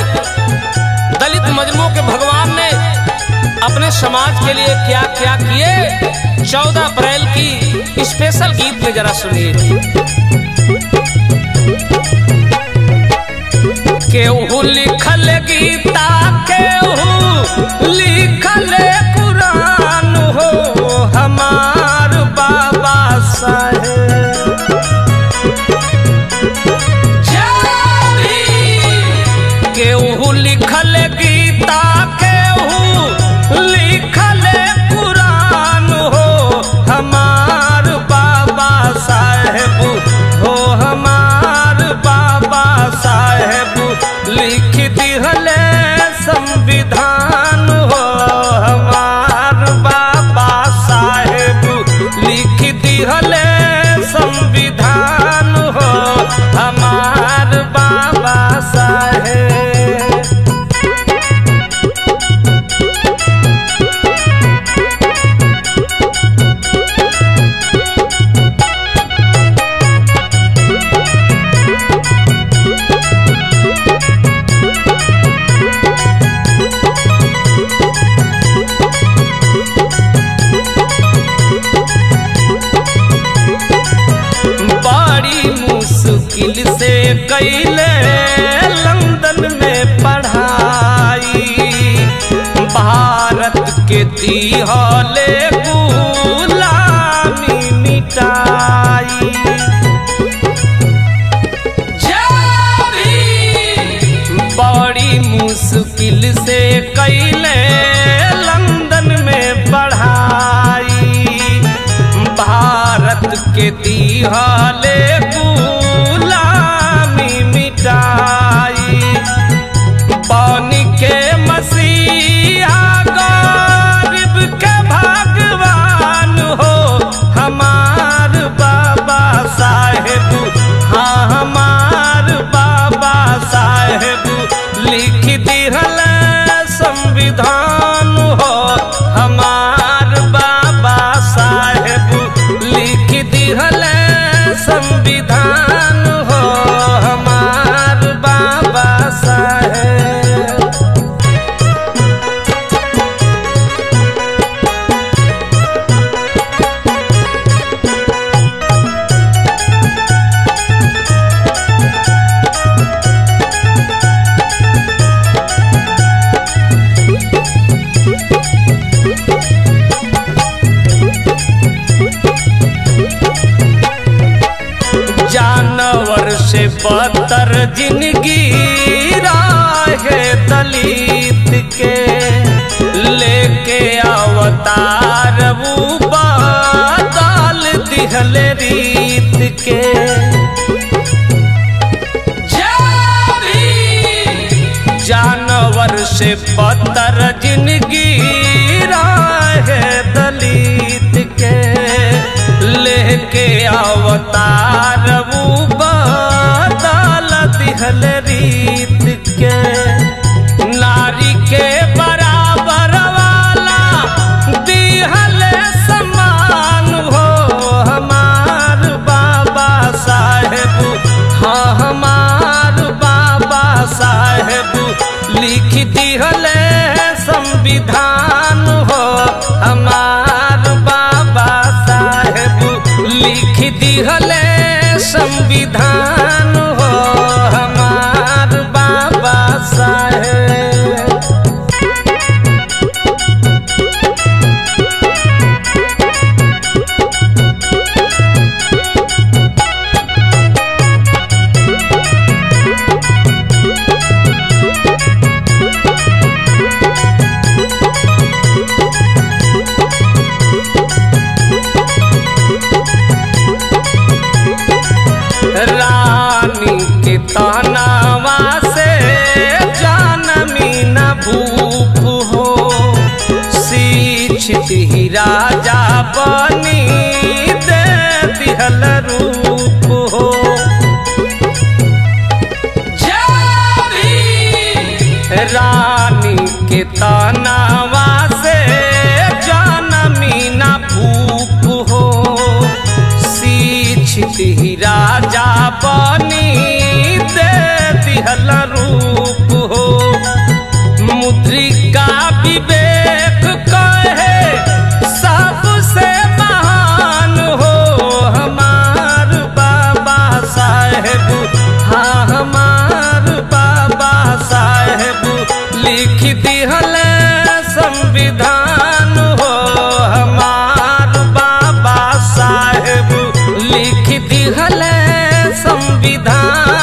दलित मजलूमों के भगवान ने अपने समाज के लिए क्या क्या किए चौदह अप्रैल की स्पेशल गीत में जरा सुनिए केहू लिखल गीता केहू लिखल कुरान हो हमार बाबा साहेब केहू लिखल गीता केहू लिखल कुरान हो हमार बाबा साहेब हो हमार बाबा साहेब लिख दिहले संविधान हो हमार बाबा साहेब लिख दिहले संविधान हो हमार बाबा साहेब बड़ी मुश्किल से कैले लंदन में पढ़ाई भारत के दिहले गुलामी मिटाई बड़ी मुश्किल से कैले लंदन में पढ़ाई भारत के दिहाले गुलामी मिटाई पानी के मसीहा गरीब के भगवान हो हमार बाबा साहेब हाँ हमार बाबा साहेब लिख दिहल संविधान हो हमार बाबा साहेब लिख दिहल संविधान हो हमार बाबा साहेब जानवर से बदतर जिंदगी राहे दलित के लेके अवतार वो बादल दिहल रीत के जानवर से बदतर जिंदगी राहे दलित के लेके अवतार वो बदल दिहल रीत के नारी के बराबर वाला दिहल समान हो हमार बाबा साहेब हाँ हमार बाबा साहेब लिख दिहल संविधान हो हमार बाबा साहेब लिख दिहल संविधान हो हमार बाबा साहेब रानी के तनावा से जानमी न भूख हो शिक्षित ही राजा बनी दे दिहल रूप हो रानी के तनावा से जानमी न भूख हो शिक्षित ही राजा बनी दे दिहल रूप हो लिख दिहले संविधान